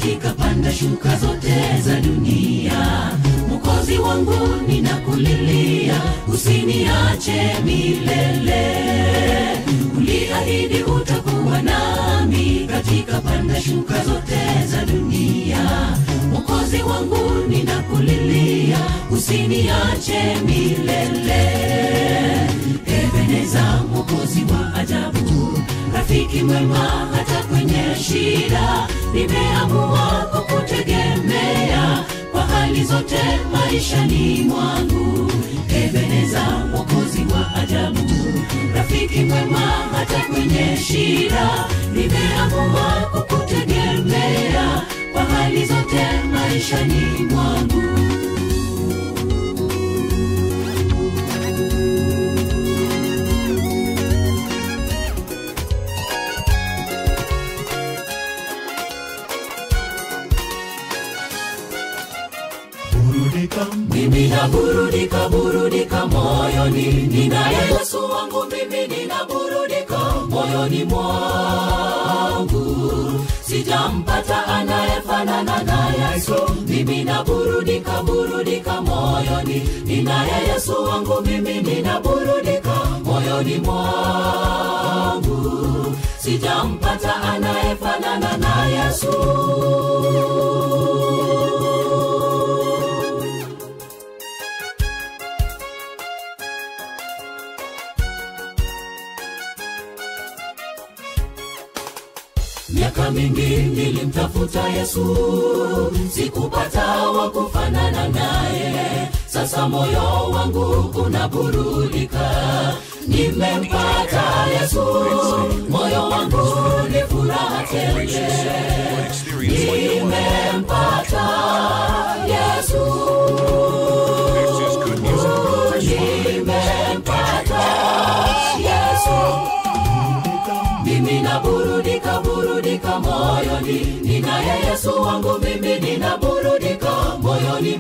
katika panda shuka zote za dunia mokozi wangu ninakulilia usiniache milele uliahidi utakuwa nami katika panda shuka zote za dunia mokozi wangu ninakulilia usiniache milele ebeneza mokozi wa ajabu rafiki mwema hata kwenye shida nimeamua kukutegemea kwa hali zote maishani mwangu ebeneza mokozi wa ajabu rafiki mwema hata kwenye shida nimeamua kukutegemea kwa hali zote maishani mwangu burudika mimi naburudika burudika moyoni ninaye yesu wangu mimi ninaburudika moyoni mwangu sijampata anayefanana na yesu mimi naburudika burudika moyoni ninaye yesu wangu mimi ninaburudika moyoni mwangu sijampata anayefanana na yesu miaka mingi nilimtafuta yesu sikupata wa kufanana naye sasa moyo wangu unaburudika nimempata yesu moyo wangu ni furaha tele nimempata yesu nimempata yesu mimi naburudika burudika moyoni ninaye yesu wangu mimi ninaburudika moyoni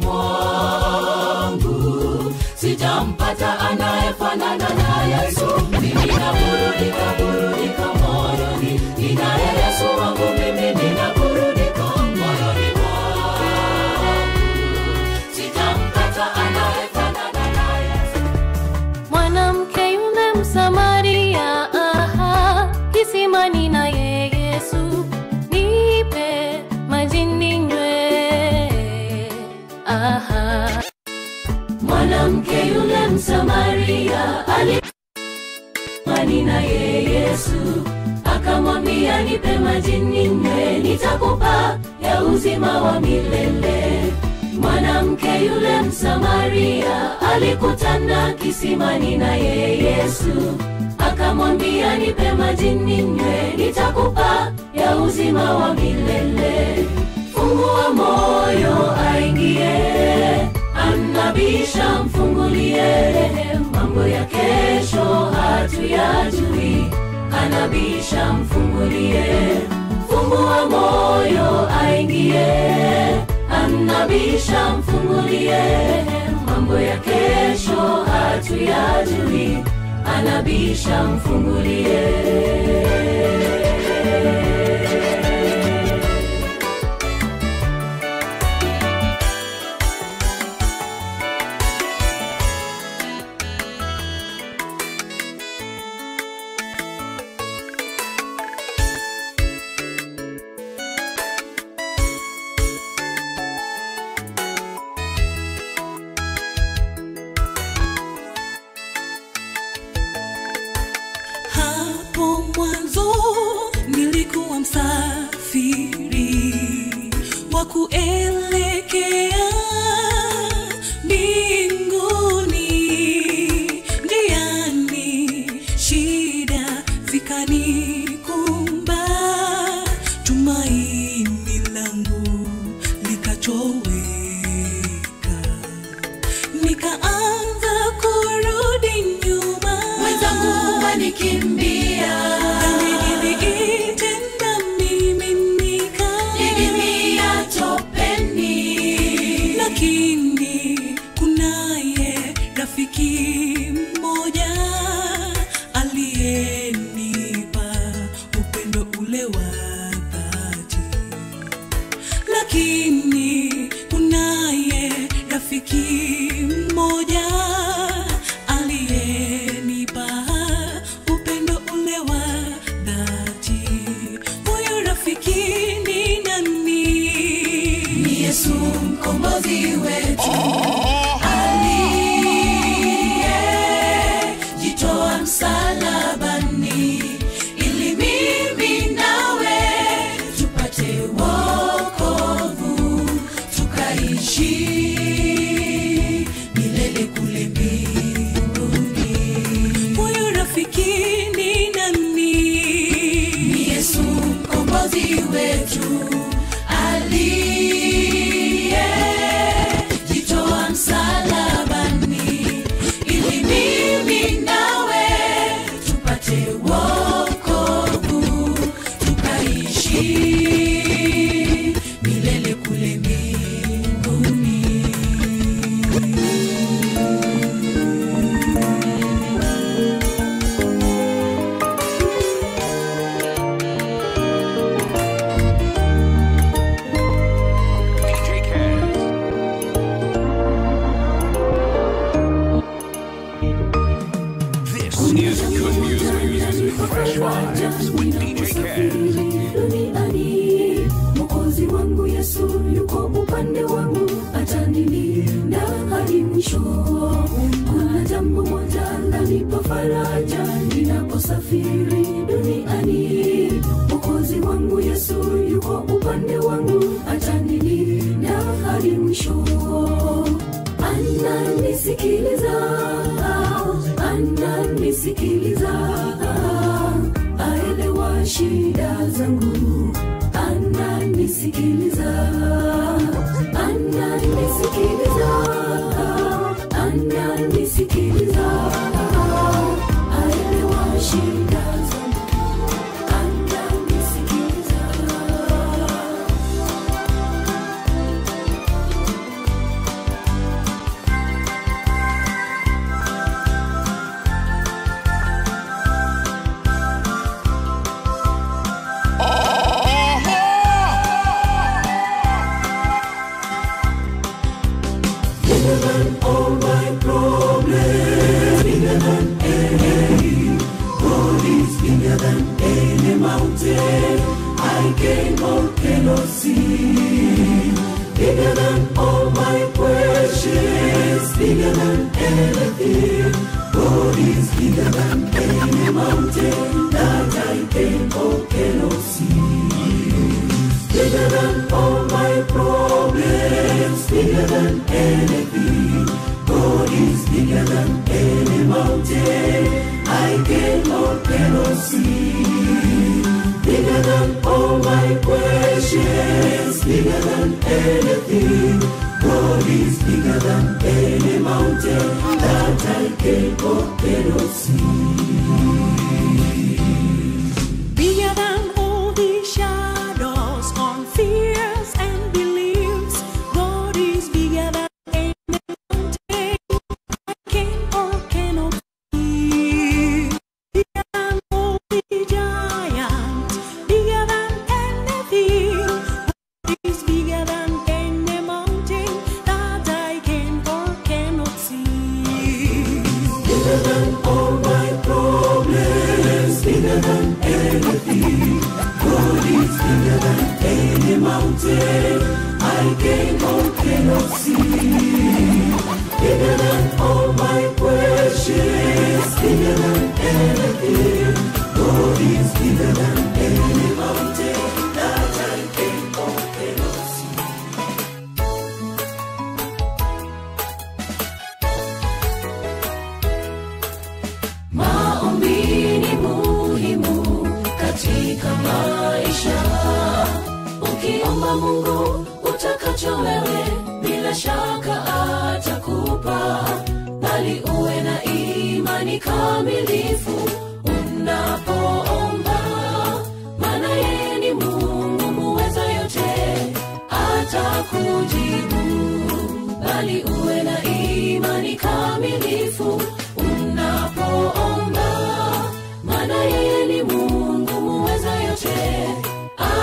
mwangu sijampata anayefanana na yesu mimi naburudika burudika moyoni ninaye yesu wangu mimi ninaburudika moyoni mwangu sijampata anayefanana na yesu mwanamke yule msamaria aha, kisimani naye yesu nipe maji ninywe aha. mwanamke yule msamaria alimani naye yesu akamwambia nipe maji ninywe nitakupa ya uzima wa milele mwanamke yule msamaria alikutana kisimani naye yesu akamwambia nipe maji ninywe nitakupa ya uzima wa milele fungua moyo aingie anabisha mfungulie mambo ya kesho hatuyajui anabisha mfungulie fungua moyo aingie anabisha mfungulie mambo ya kesho hatuyajui anabisha mfungulie hapo mwanzo nilikuwa msafiri wa kuelekea mbinguni njiani shida zikanikumba tumaini langu likatoweka nikaanza kurudi nyuma mwenzangu wanikimbia Niliitenda mimimika, nidimia topeni lakini kunaye rafiki mmoja aliyenipa upendo ule wa dhati rafiki mmoja aliyenipa upendo ule wa dhati. Huyu rafiki ni nani? Ni Yesu mkombozi wetu aliyejitoa msalabani ili mimi nawe tupate wokovu tukaishi milele kule mbinguni. Huyu rafiki ni nani? Ni Yesu mkombozi wetu aliyejitoa msalabani ili mimi nawe tupate wokovu tukaishi milele kule mbinguni. DJ Kaz. This is good music. Fresh vibes with DJ Kaz. duniani mokozi wangu yesu yuko upande wangu atanilinda hadi mwisho kuna jambo moja lanipa faraja ninaposafiri duniani mokozi wangu yesu yuko upande wangu atanilinda hadi mwisho ananisikiliza ananisikiliza aelewa shida zangu ananisikiliza ananisikiliza ananisikiliza aelewa shida zangu ananisikiliza Bigger than all the shadows on fears and beliefs. God is bigger than any mountain I can or cannot see. Bigger than all the giants, bigger than anything. God is bigger than any mountain that I can or cannot see. Maombi ni muhimu katika maisha. Ukiomba Mungu utakacho wewe, bila shaka atakupa, bali uwe na imani kamilifu unapoomba, maana yeye ni Mungu muweza yote, atakujibu, bali uwe na imani kamilifu unapoomba, maana yeye ni Mungu muweza yote,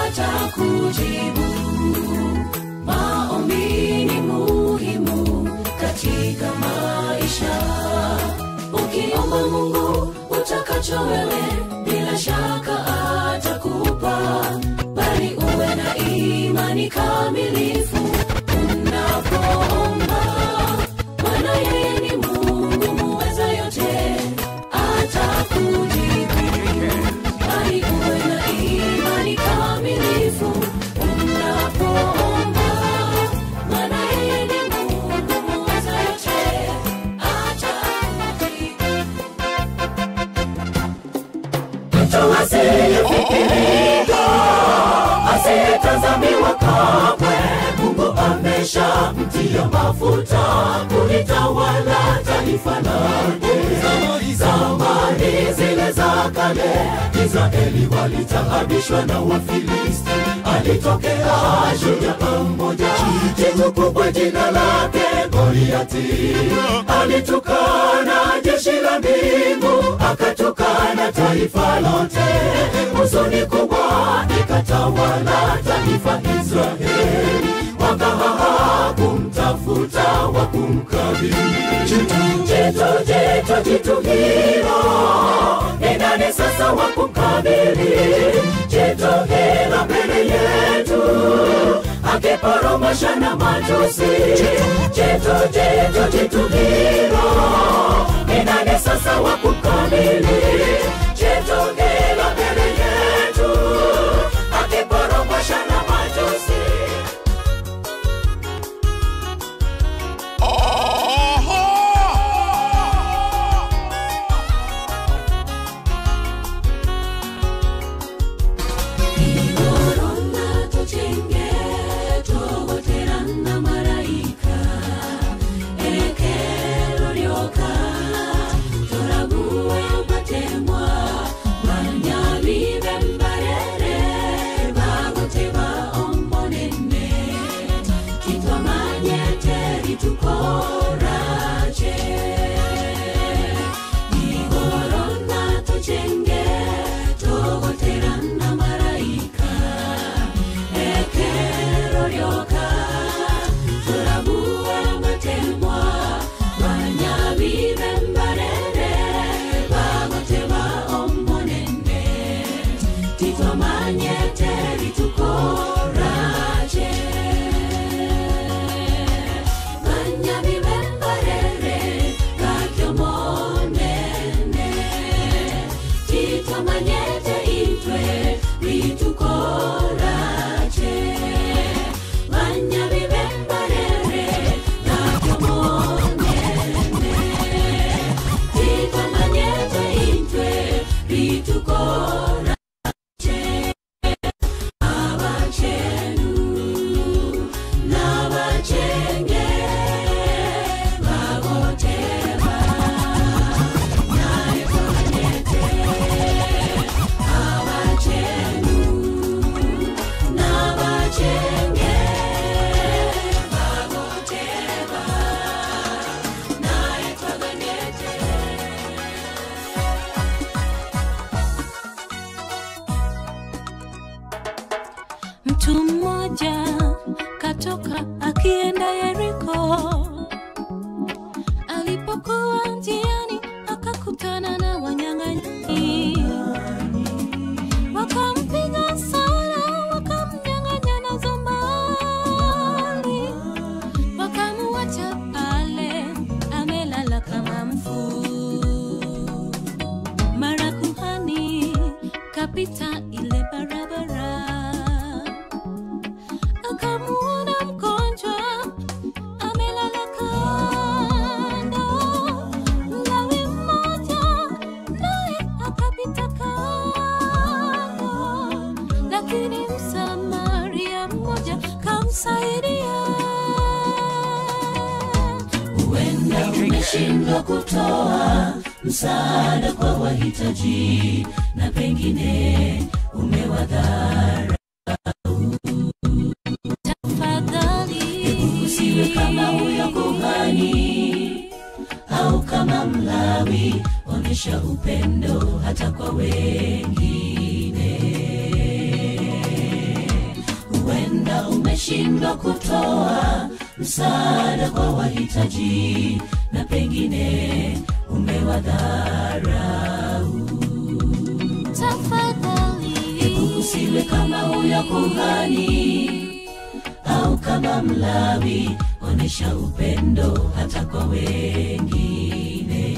atakujibu. Maombi ni muhimu katika maisha ukiomba mungu utakacho wewe bila shaka atakupa bali uwe na imani kamilifu unapoomba maana yeye ni mungu muweza yote atakujibu bali uwe na imani kamilifu unapoomba maana yeye ni mungu muweza yote atakujibu mtu asiyefikirika asiyetazamiwa kamwe mungu amesha mtia mafuta kulitawala taifa lake zamani zile za kale israeli walitaabishwa na wafilisti alitokea shujaa mmoja jitu kubwa jina lake goliati alitukana jeshi la mbingu akatukana taifa lote huzuni kubwa ikatawala taifa israeli wakahaha kumtafuta wa kumkabili jitu jitu jitu jitu hilo ni nani sasa wa kumkabili jitu hilo mbele yetu akiporomosha na matusi jitu jitu jitu hilo ni nani sasa wa kumkabili jitu hilo mbele yetu akiporomosha na matusi Igorona tuchenge togoterana marayika ekero ryoka toraguwe batemwa banyabibe mbarere bagoteba omonene kitwamanyete ritukorache igorona tuchenge togoterana marayika ekero ryoka turabuwe batemwa banyabibe mbarere bagoteba omonene titwamanyete ritukorache banyabibe mbarere gakyomonene titwamanyete itwe ritukorache banyabibe mbarere gakyomonene titwamanyete itwe ritukorache abachenu n'abachenge bagoteba naye twamanyete abachenu n'abachenge bagoteba naye twaganyete Mtu mmoja katoka akienda Yeriko. Alipokuwa njiani akakutana na wanyang'anyi, wakampiga sana, wakamnyang'anya nazo mali, wakamuacha pale amelala kama mfu. Mara kuhani kapita ile barabara akamuona mgonjwa amelala kando. Mlawi mmoja naye akapita kando, lakini Msamaria mmoja kamsaidia. huenda umeshindwa kutoa msaada kwa wahitaji na pengine umewadhara Tafadhali usiwe kama huyo kuhani au kama mlawi onyesha upendo hata kwa wengine huenda umeshindwa kutoa msaada kwa wahitaji na pengine umewadharau tafadhali usiwe kama huyo kuhani au kama mlawi onyesha upendo hata kwa wengine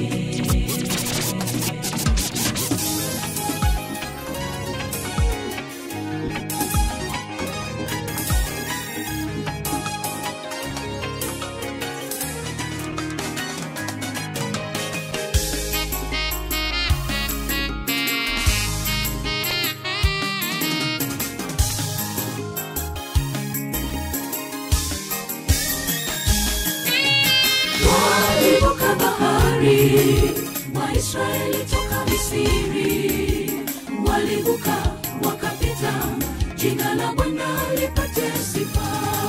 walivuka bahari waisraeli toka misiri walivuka wakapita jina la bwana lipate sifa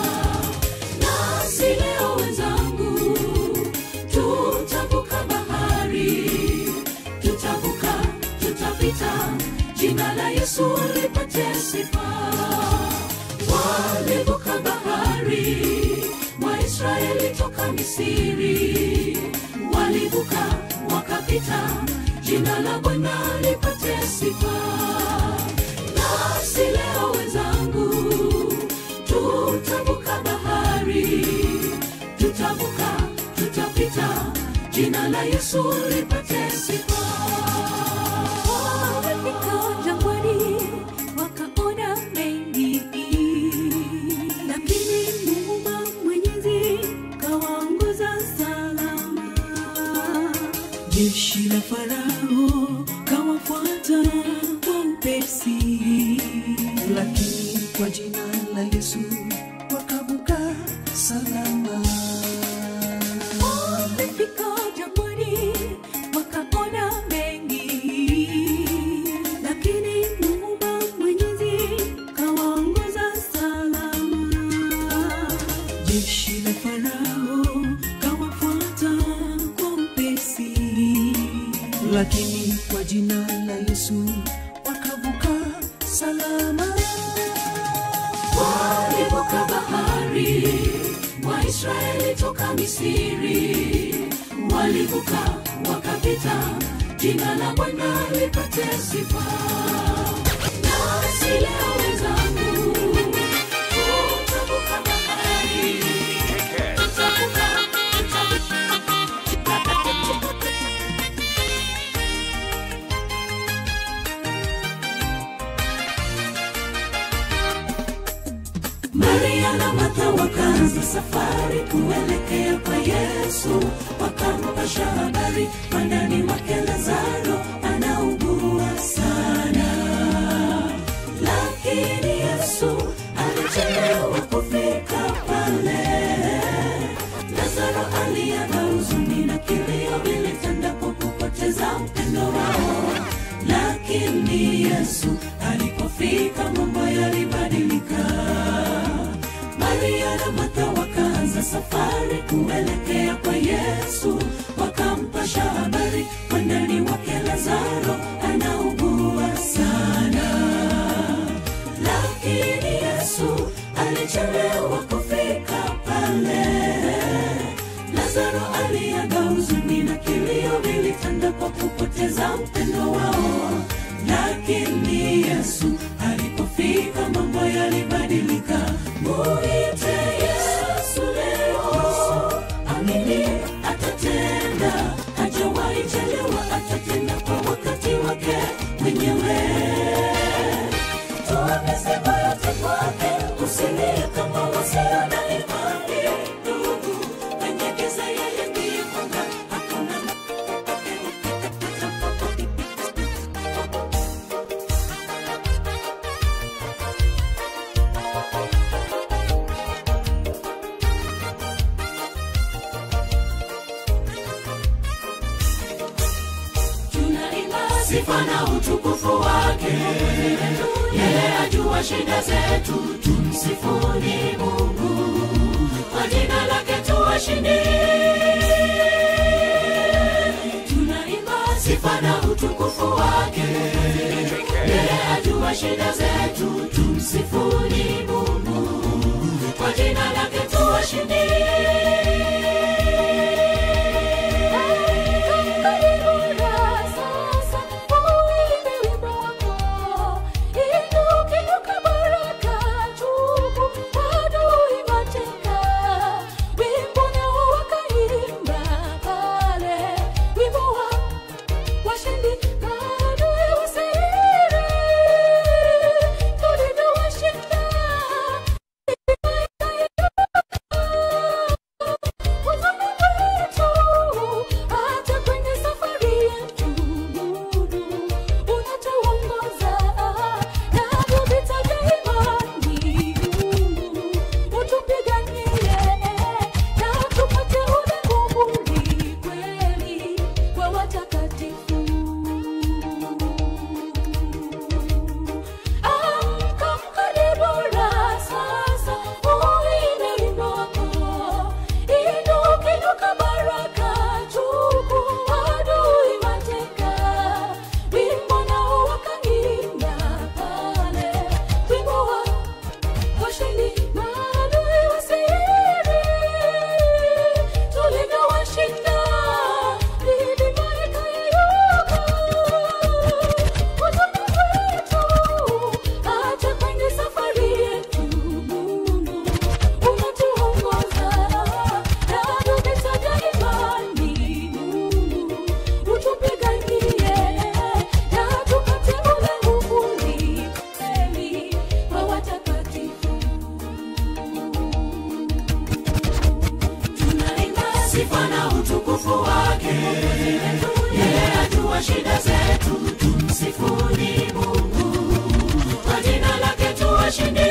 nasi leo wenzangu tutavuka bahari tutavuka tutapita jina la yesu lipate sifa walivuka bahari waisraeli toka misiri walivuka wakapita jina la bwana lipate sifa nasi leo wenzangu tutavuka bahari tutavuka tutapita jina la yesu lipate sifa Wamefika jangwani wakaona mengi, lakini Muumba Mwenyezi kawaongoza salama. Jeshi la Farao kawafuata kwa upesi, lakini kwa jina la Yesu wakavuka salama. Wamefika jangwani wakaona mengi, lakini Muumba Mwenyezi kawaongoza salama. Jeshi la Farao kawafuata kwa upesi, lakini kwa jina la Yesu wakavuka salama. walivuka bahari waisraeli toka misiri walivuka wakapita jina la bwana lipate sifa nasi leo wenzangu tutavuka bahari tutavuka tutavuka maria na martha wakaanza safari kuelekea kwa yesu wakampasha habari mwandani wake lazaro anaugua sana lakini yesu alichelewa kufika pale lazaro aliaga huzuni na kilio vilitanda kwa kupoteza mpendo wao lakini yesu alipofika mambo yalibadilika maria na martha wakaanza safari kuelekea kwa yesu wakampasha habari mwandani wake lazaro anaugua sana lakini yesu alichelewa kufika pale lazaro aliaga huzuni na kilio vilitanda kwa kupoteza mpendo wao lakini yesu alipofika mambo yalibadilika muite yesu leo amini atatenda hajawahi chelewa atatenda kwa wakati wake mwenyewe toa mizigo yote kwake usilie kama wasio na imani ndugu kwenye giza yeye ndiye mwanga hakuna tunaimba sifa na utukufu wake yeye ajua shida zetu tumsifuni mungu kwa jina lake tuwashindi tunaimba sifa na utukufu wake yeye ajua shida zetu tumsifuni mungu kwa jina lake tuwashindi hata kwenye safari yetu unatuongoza navyo vita vya imani utupiganie na tupate ule nguvuni kweli kwa watakatifu amka mkaribura sasa uine wimbo wako inukinuka baraka tuku adui mateka wimbo nao wakaimba pale wimbo wa washindi maadui wasiri tulivyowashinda milima ikayeyuka Ujumbe wetu hata kwenye safari yetu Mungu unatuongoza navyo vita vya imani Mungu utupiganie na tupate ule nguvuni kweli kwa watakatifu tunaimba sifa na utukufu wake yeye ajua shida zetu tumsifuni mungu kwa jina lake tuwashindi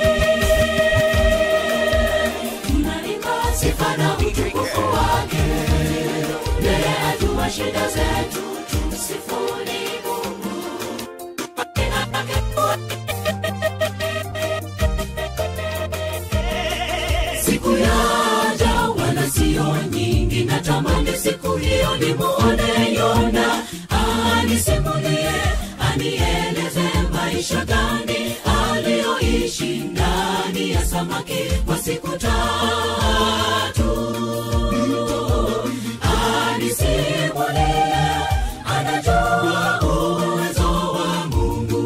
tunaimba sifa na utukufu wake yeye ajua shida zetu tumsifuni mungu kwa jina lake siku yaja wala sio nyingi natamani siku hiyo nimuone yona anisimulie anieleze maisha gani aliyoishi ndani ya samaki kwa siku tatu anisimulie anajua uwezo wa mungu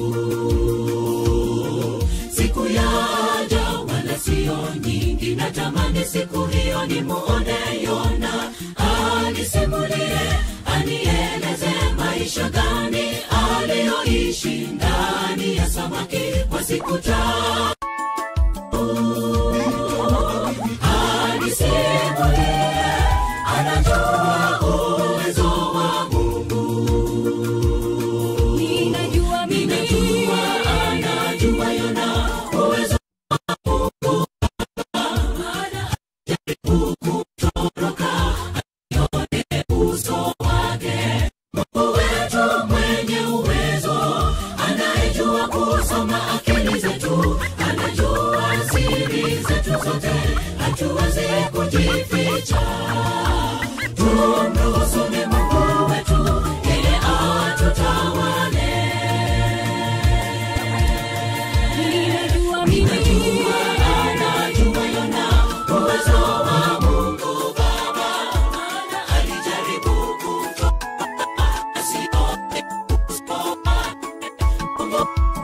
siku yaja wala sio nyingi natamani siku hiyo nimuone yona anisimulie anieleze maisha gani aliyoishi ndani ya samaki kwa siku tatu anisimulie anajua uwezo wa mungu ninajua mimi ninajua anajua yona uwezo uso wake mungu wetu mwenye uwezo anayejua kusoma akili zetu anajua siri zetu zote hatuwezi kujificha tumruhusu ni mungu wetu yeye atutawale ninajua mimi ninajua anajua yona uwezo wa mungu baba maana alijaribu kutoa asione kusoma mungu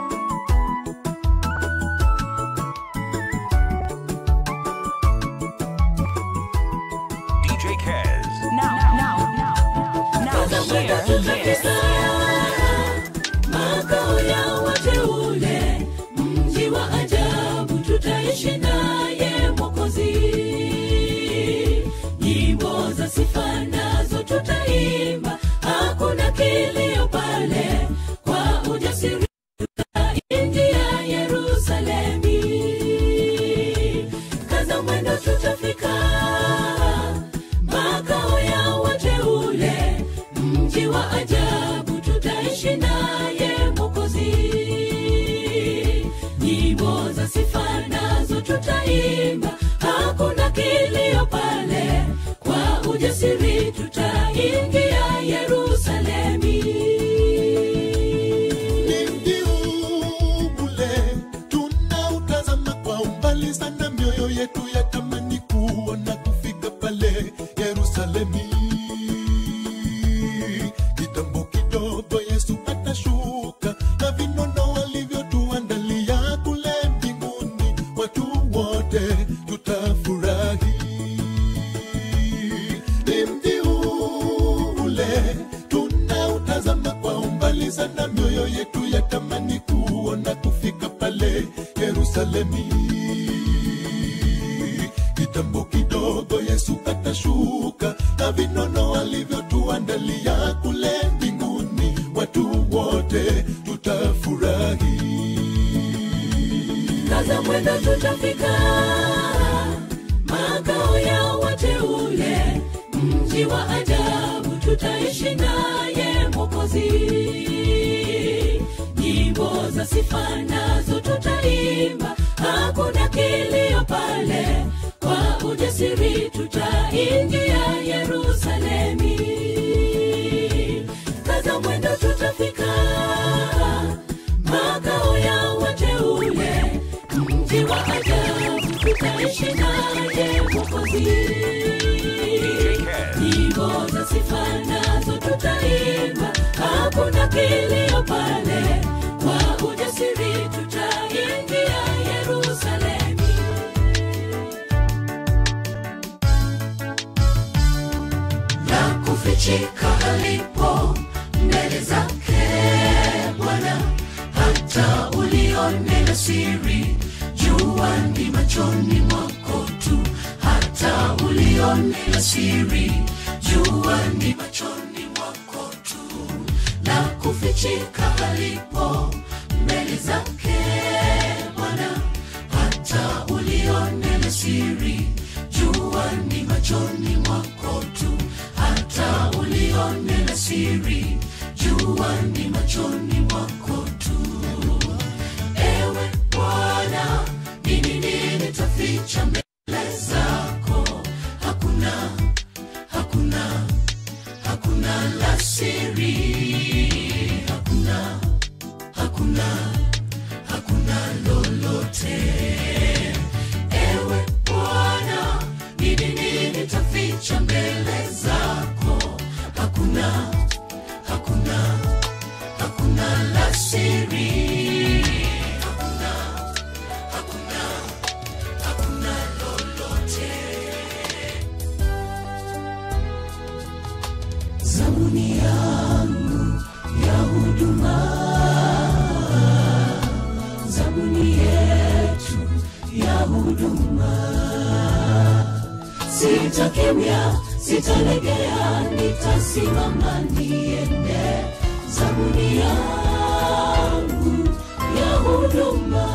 DJ Kez. Now, now, now, now, hear this. makao ya wateule mji wa ajabu tutaishi naye mwokozi nyimbo za sifa nazo tutaimba hakuna kilio pale kwa ujasiri tutaingia yerusalemi kaza mwendo tutafika makao ya wateule mji wa ajabu tutaishi naye mwokozi nyimbo za sifa nazo tutaimba hakuna kilio pale kwa ujasiri tutaingia yerusalemi Ni mji ule tunautazama kwa umbali sana Yerusalemi. Kitambo kidogo Yesu atashuka na vinono alivyotuandalia kule mbinguni, watu wote tutafurahi. Ni mji ule tunautazama kwa umbali sana, mioyo yetu yatamani kuona kufika pale Yerusalemi. Kitambo kidogo Yesu atashuka na vinono alivyotuandalia kule mbinguni, watu wote tutafurahi. kaza mwendo tutafika makao ya wateule mji wa ajabu tutaishi naye mokozi nyimbo za sifa nazo tutaimba hakuna kilio pale kwa ujasiri tutaingia yerusalemi kaza mwendo tutafika makao ya wateule mji wa ajabu tutaishi naye mokozi nyimbo za sifa nazo tutaimba hakuna kilio pale kwa ujasiri tutaingia yerusalemi na kufichika alipo mbele zake Bwana, hata ulione na siri, jua ni machoni mwako tu, hata ulione la siri, jua ni machoni mwako tu, na kufichika alipo mbele zake Bwana, hata ulione la siri, jua ni machoni mwako tu, hata ulione la siri, jua ni machoni mwako tu. Ewe Bwana, ni nini nitaficha mbele zako? Hakuna, hakuna, hakuna la siri, hakuna, hakuna, hakuna lolote. Ewe Bwana, ni nini nitaficha mbele zako? Hakuna, hakuna, hakuna la siri, hakuna, hakuna, hakuna lolote. Zabuni yangu ya huduma, zabuni yetu ya huduma sitakemia sitalegea nitasimama niende zabuni yangu ya huduma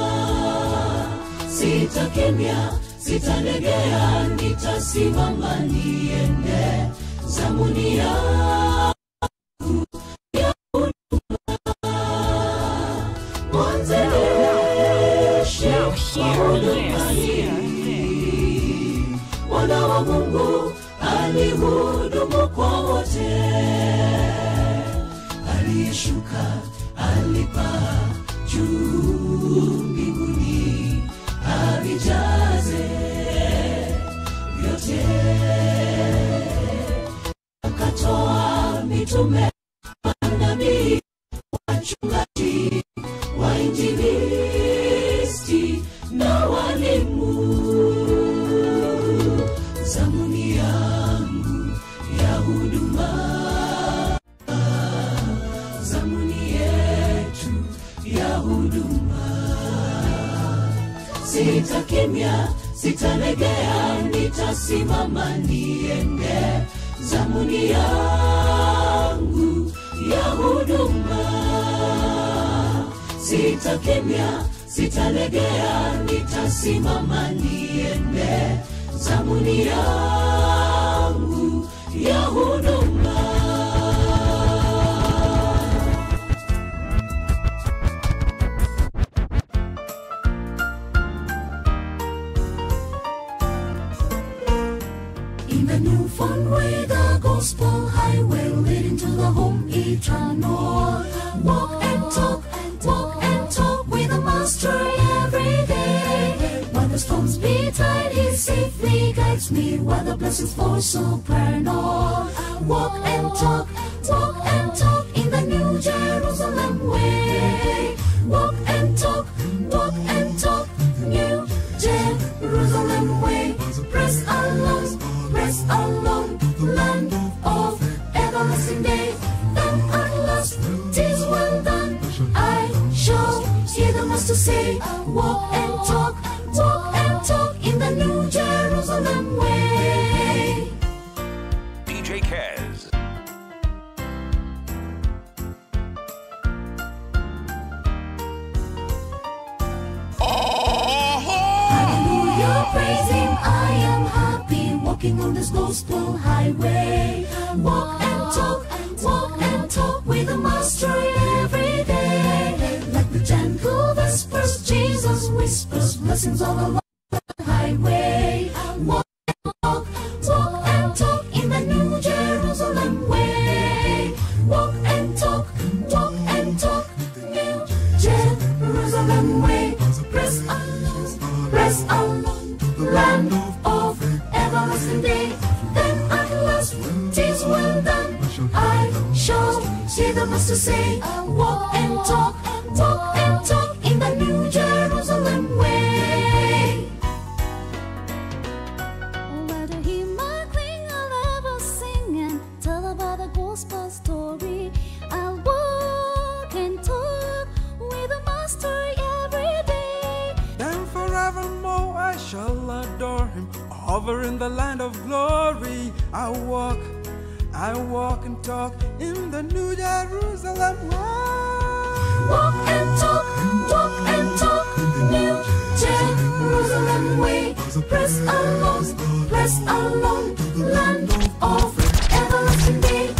sitakemia sitalegea nitasimama niende zabuni yangu ya huduma mwanzilishi wa huduma hii mwana wa mungu alihudumu kwa wote aliyeshuka alipaa juu mbinguni avijaze vyote akatoa mitume manabii wachungaji wainjilisti na walimu zamuni yangu ya huduma zamuni yetu ya huduma sitakimya sitalegea nitasimama niende zamuni yangu ya huduma sitakimya sitalegea nitasimama niende zamuni yangu ya huduma In the new found way, the gospel highway leading to the home eternal. Walk and talk, walk and talk with the master every day. When the storms beat tide he safely guides me while the blessings fall supernal. Walk and talk, walk and talk in the New Jerusalem way. Walk and talk, walk and talk, New Jerusalem way. Press along, press along, land of everlasting day. Then at last, tis well done. I shall hear the master say, Walk and talk, walk and talk in the New Jerusalem way. DJ Kez. Hallelujah, praise Him. I am happy walking on this gospel highway. Walk and talk, walk and talk with the Master every day. Like the gentle vespers, Jesus whispers blessings all along the highway. Walk and talk, walk and talk in the New Jerusalem way. Walk and talk, walk and talk, New Jerusalem way. Press along, press along, land of everlasting day. Then at last, tis well done. I shall see the Master say, Walk and talk, walk and talk in the New Jerusalem way. Where to hear my cling, I'll ever sing and tell about the gospel story. I'll walk and talk with the master every day. Then forevermore I shall adore him. Over in the land of glory, I walk, I walk and talk in the New Jerusalem way. Walk and talk, walk and talk, New Jerusalem way. Press along, press along, land of everlasting day.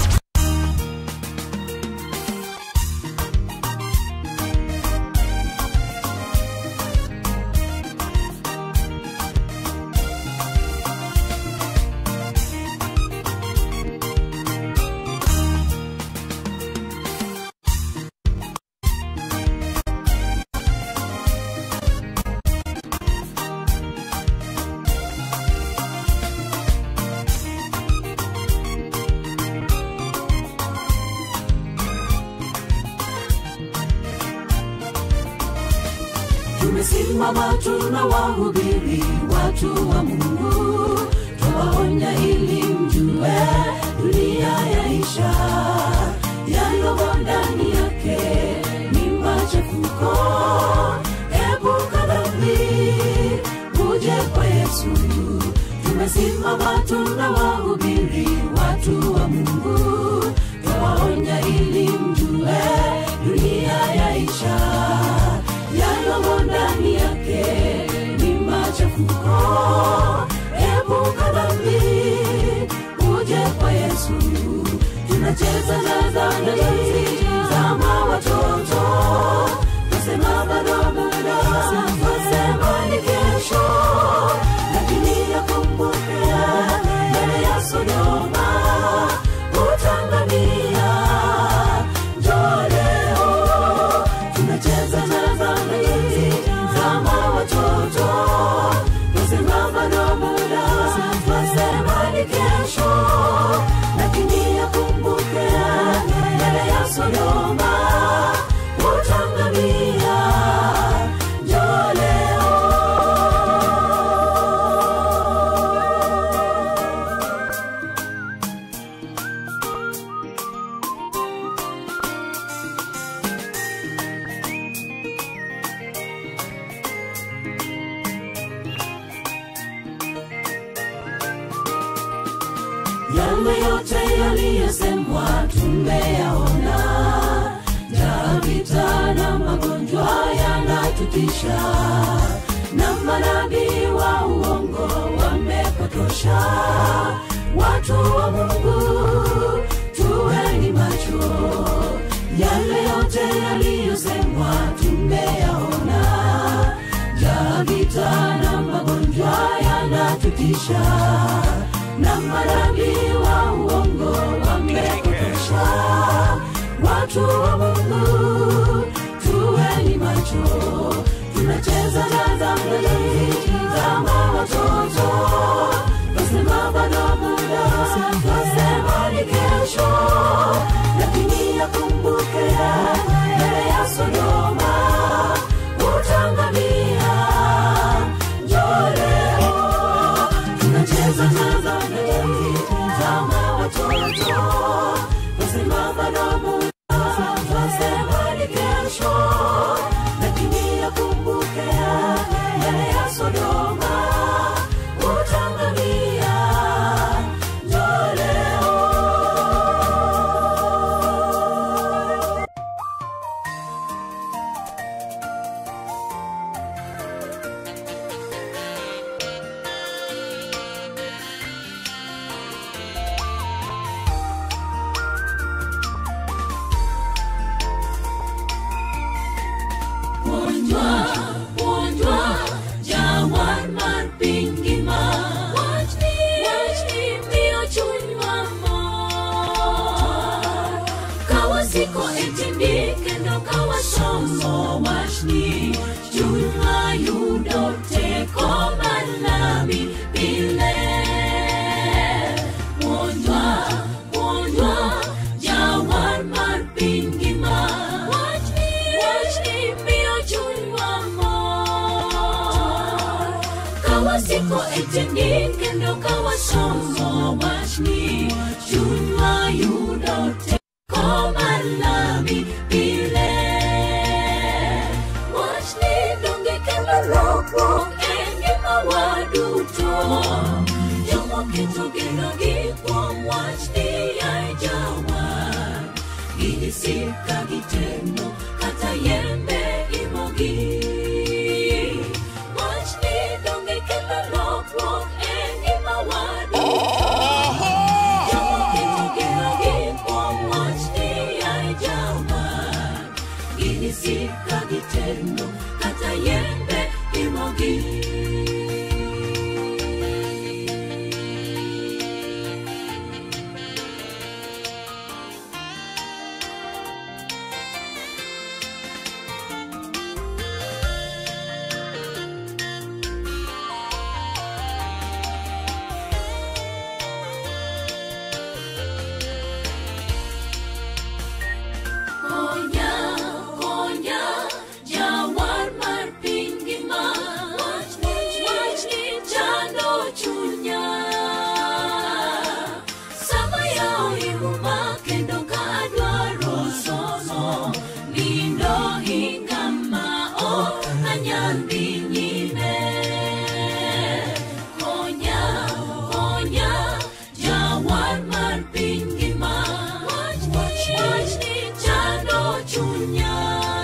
tumesimama tuna wahubiri watu wa mungu twawaonya ili mjue dunia yaisha yaliyomo ndani yake ni machafuko epuka dhambi uje kwa yesu tumesimama tuna wahubiri watu wa mungu twawaonya ili mjue dunia yaisha yaliyomo ndani yake ni machafuko epuka dhambi uje kwa yesu tunacheza na dhambi zama watoto nasema bado muda nasema ni kesho lakini yakumbuke mbele ya sodoma utangamia njoo leo tunacheza na dhambi zama watoto nasema bado muda nasema ni kesho lakini yakumbuke mbele ya sodoma utangamia njoo leo yale yote yaliyosemwa tumeyaona njaa vita na magonjwa yanatutisha na manabii wa uongo wamepotosha watu wa mungu tuweni macho yale yote yaliyosemwa tumeyaona njaa vita na magonjwa yanatutisha na manabii wa uongo wamepotosha watu wa mungu tuweni macho tunacheza na dhambi za kama watoto wasema bado muda wasema ni kesho lakini yakumbuke mbele ya sodoma utangamia njoo leo tunacheza cheza ndani kama watoto wasema bado muda wasema ni kesho lakini yakumbuke mbele ya sodoma utangamia njoo leo Wonjwa, wonjwa, jawan mar piny ngima. Wachni, wachni miyo chunywa mor. Ka wasiko e tindi kendo ka wasomo wachni, chunywa yudo teko mar lami pile. Wonjwa, wonjwa, jawan mar piny ngima. Wachni, wachni miyo chunywa mor. Ka wasiko e tindi kendo ka wasomo wachni, chunywa yudo teko mar lami pile. Wachni donge kelo lokruok e ngimawa duto. Jomoketo genogi kuom wachni yaye jawar. Ginisik ka gitendo kata yembe imogi. Wachni donge kelo lokruok e ngimawa duto. Jomoketo genogi kuom wachni yaye jawar. Ginisik ka gitendo kata yembe imogi. Konya, konya, jawar mar piny ngima. Wachni, wachni chando chunya. Sama yawo ihuma kendo ka adwaro somo, nindo hinga ma ok anyal dhi nyime. Konya, konya, jawar mar piny ngima. Wachni, wachni chando chunya.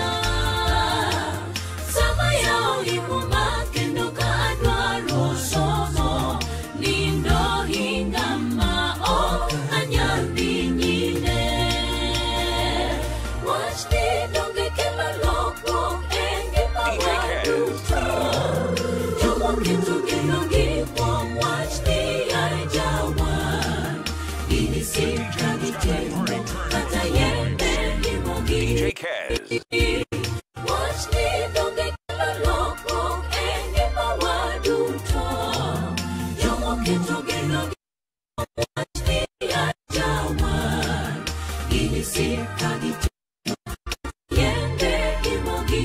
Sama yawo ihuma kendo ka adwaro somo, nindo hinga ma ok anyal dhi nyime. Wachni donge kelo lokruok e ngimawa duto. Jomoketo genogi kuom wachni yaye jawar. Ginisik ka gitendo kata yembe imogi. DJ Kaz. Wachni donge kelo lokruok e ngimawa duto. Jomoketo genogi kuom wachni yaye jawar. Ginisik ka gitendo yembe imogi.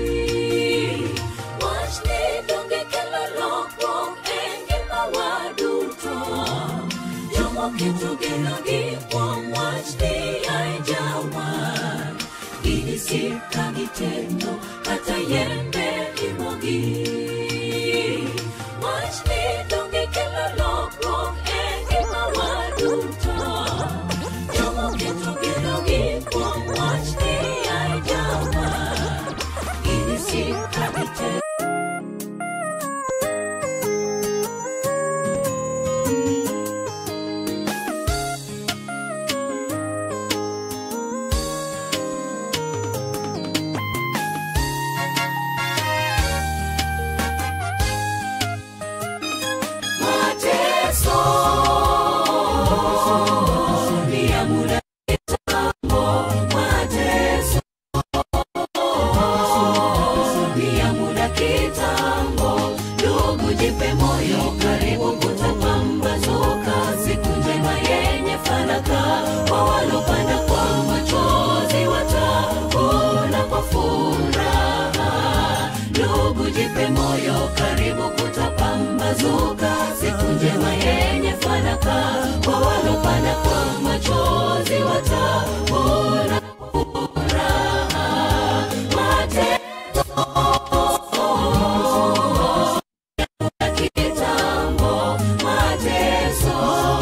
Wachni donge kelo lokruok e ngimawa duto. Jomoketo genogi kuom wachni yaye jawar. Ginisik ka gitendo kata yembe imogi. Wachni donge kelo lokruok e ngimawa duto. Jomoketo genogi kuom wachni yaye jawar. Ginisik ka gitendo jipe moyo karibu kutapambazuka siku njema yenye fanaka kwa walopanda kwa machozi watavuna furaha mateso ya kitambo mateso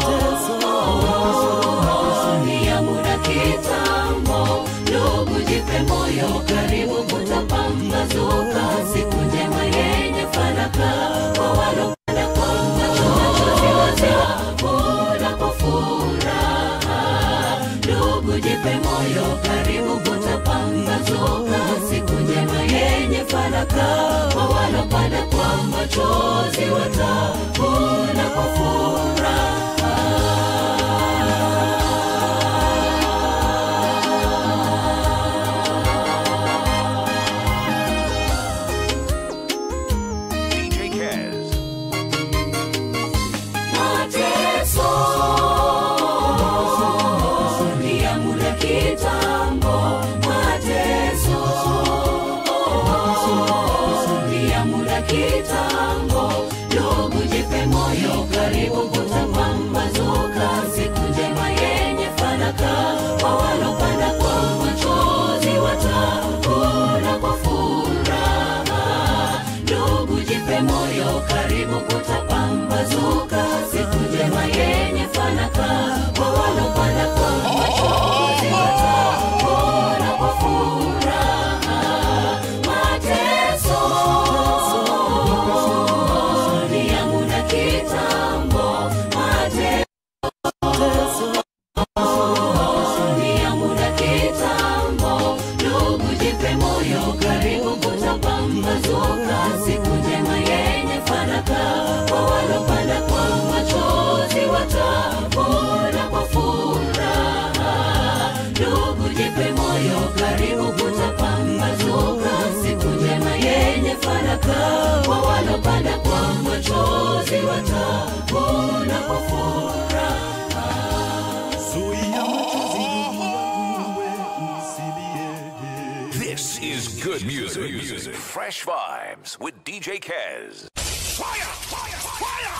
ni ya muda kitambo ndugu jipe moyo karibu kutapambazuka siku njema yenye fanaka kwa walopanda kwa machozi watavuna kwa furaha ndugu jipe moyo karibu kutapambazuka siku njema yenye fanaka kwa walopanda kwa machozi watavuna kwa furaha DJ Kaz. mateso ni ya muda kitambo mateso ni ya muda kitambo ndugu jipe moyo karibu kutapambazuka siku njema yenye fanaka kwa walopanda kwa machozi watavuna kwa furaha ndugu jipe moyo karibu kutapambazuka siku njema yenye fanaka kwa walopanda kwa machozi watavuna kwa furaha mateso ni ya muda kitambo mateso ni ya muda kitambo ndugu jipe moyo karibu kutapambazuka siku njema yenye fanaka kwa walopanda kwa machozi watavuna kwa furaha ndugu jipe moyo karibu kutapambazuka siku njema yenye fanaka kwa walopanda kwa machozi watavuna kwa furaha Zuia machozi ndugu yangu, usilie. This is good music. Fresh vibes with DJ Kaz. Fire! Fire! Fire!